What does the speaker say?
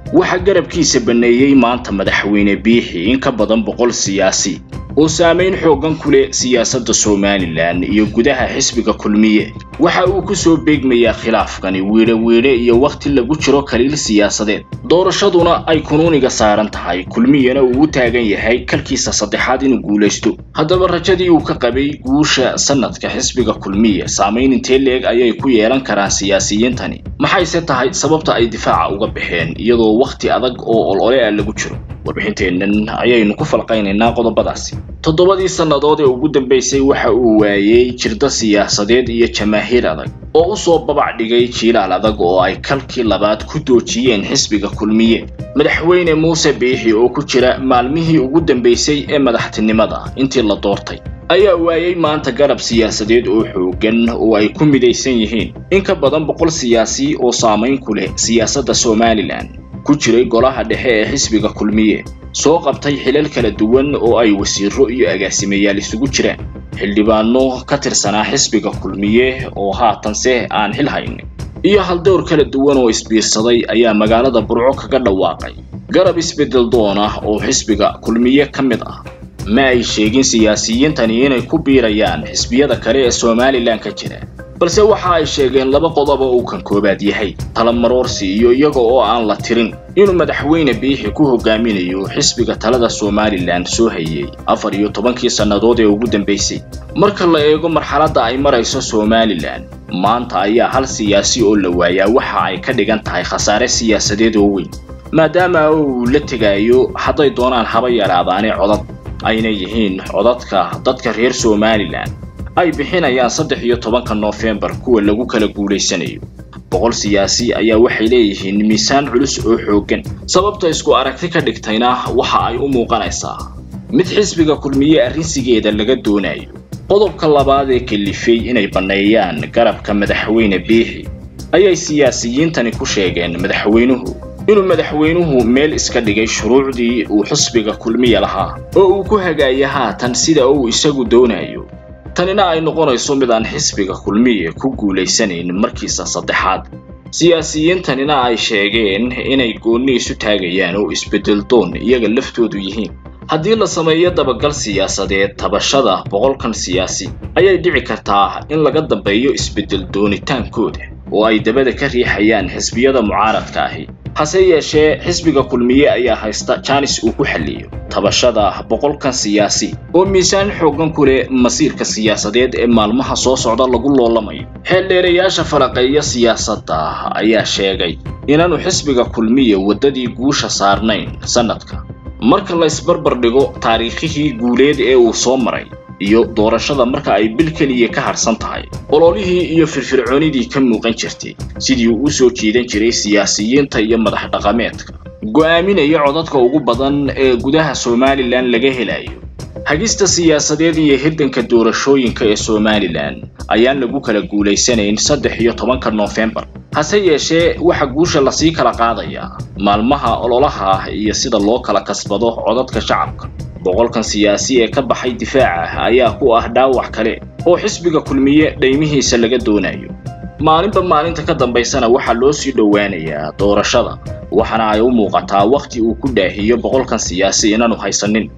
waxaa garabkiisa banneeyey maanta madaxweyne biixi in ka badan boqol siyaasi oo saamayn xooggan ku leh siyaasadda somalilan iyo gudaha xisbiga kulmiye waxa uu ku soo beegmayaa khilaafkani wiidhe wiidhe iyo wakhti lagu jiro kaliil siyaasadeed doorashaduna ay kunuuniga saaran tahay kulmiyana uu u taagan yahay kalkiisa saddexaad inuu guulaysto haddaba rajadii uu ka qabay guusha sanadka xisbiga kulmiye saamayn intee leeg ayay ku yeelan karaan siyaasiyiintani maxayse tahay sababta ay difaaca uga baxeen iyadoo wakhti adag oo olole ah lagu jiro warbixinteennan ayaynu ku falqaynaynaa qodobadaasi toddobadii sannadood ee ugu dambaysay waxa uu waayey jirdo siyaasadeed iyo jamaahiir adag oo u soo babac dhigay jiilaal adag oo ay kalkii labaad ku doojiyeen xisbiga kulmiye madaxweyne muuse biixi oo ku jira maalmihii ugu dambaysay ee madaxtinimada intii la doortay ayaa waayey maanta garab siyaasadeed oo xooggan oo ay ku midaysan yihiin in ka badan boqol siyaasi oo saamayn ku leh siyaasadda somalilan ku jiray golaha dhexe ee xisbiga kulmiye soo qabtay xilal kala duwan oo ay wasiiro iyo agaasimayaal isugu jiraan xildhibaano ka tirsanaa xisbiga kulmiye oo haatanse aan xil hayn iyo haldowr kala duwan oo isbiirsaday ayaa magaalada burco kaga dhawaaqay garab isbeddel doon ah oo xisbiga kulmiye ka mid ah ma ay sheegin siyaasiyiintani inay ku biirayaan xisbiyada kale ee somalilan ka jira balse waxa ay sheegeen laba qodob oo uu kan koowaad yahay talamaroorsi iyo iyaga oo aan la tirin inuu madaxweyne biixi ku hogaaminayo xisbiga talada somalilan soo hayey afar iyo tobankii sannadood ee ugu dambaysay marka la eego marxaladda ay marayso somalilan maanta ayaa hal siyaasi oo la waayaa waxa ay ka dhigan tahay khasaare siyaasadeed oo weyn maadaama uu la tegayo hadday doonaan haba yaraadaane codad ayna yihiin codadka dadka reer somalilan ay bixinayaan saddex iyo tobanka noofembar kuwa lagu kala guulaysanayo boqol siyaasi ayaa waxay leeyihiin miisaan culus oo xooggan sababta isku aragti ka dhigtayna waxa ay u muuqanaysaa mid xisbiga kulmiye arrinsigeeda laga doonayo qodobka labaad ee kalifay inay banneeyaan garabka madaxweyne biixi ayay siyaasiyiintani ku sheegeen madaxweynuhu inuu madaxweynuhu meel iska dhigay shuruucdii uu xisbiga kulmiye lahaa oo uu ku hagaaya haatan sida uu isagu doonayo tanina ay noqonayso mid aan xisbiga kulmiye ku guulaysanayn markiisa saddexaad siyaasiyiintanina ay sheegeen inay goonni isu taagayaan oo isbeddel doon iyaga laftoodu yihiin haddii la sameeyo dabagal siyaasadeed tabashada boqolkan siyaasi ayay dhici kartaa in laga dambeeyo isbeddel doonitaankooda oo ay dabada ka riixayaan xisbiyada mucaaradka ahi hase yeeshee xisbiga kulmiye ayaa haysta jaanis uu ku xalliyo tabashada boqolkan siyaasi oo miisaan xooggan ku leh masiirka siyaasadeed ee maalmaha soo socda lagu loolamayo xeeldheerayaasha falaqeeya siyaasadda ayaa sheegay inaanu xisbiga kulmiye waddadii guusha saarnayn sannadka marka la isbarbar dhigo taariikhihii guuleed ee uu soo maray iyo doorashada marka ay bil keliya ka harsan tahay ololihii iyo firfircoonidii ka muuqan jirtay sidii uu u soo jiidan jiray siyaasiyiinta iyo madax dhaqameedka go'aaminaya codadka ugu badan ee gudaha somalilan laga helayo hagista siyaasadeed iyo hirdanka doorashooyinka ee somalilan ayaan lagu kala guulaysanayn saddex iyo tobanka noofembar hase yeeshee waxa guusha lasii kala qaadayaa maalmaha ololaha iyo sida loo kala kasbado codadka shacabka boqolkan siyaasi ee ka baxay difaaca ayaa ku ah dhaawac kale oo xisbiga kulmiye dhaymihiisa laga doonayo maalinba maalinta ka dambaysana waxaa loo sii dhowaanayaa doorashada waxaana ay u muuqataa wakhti uu ku dhaahiyo boqolkan siyaasi inaanu haysanin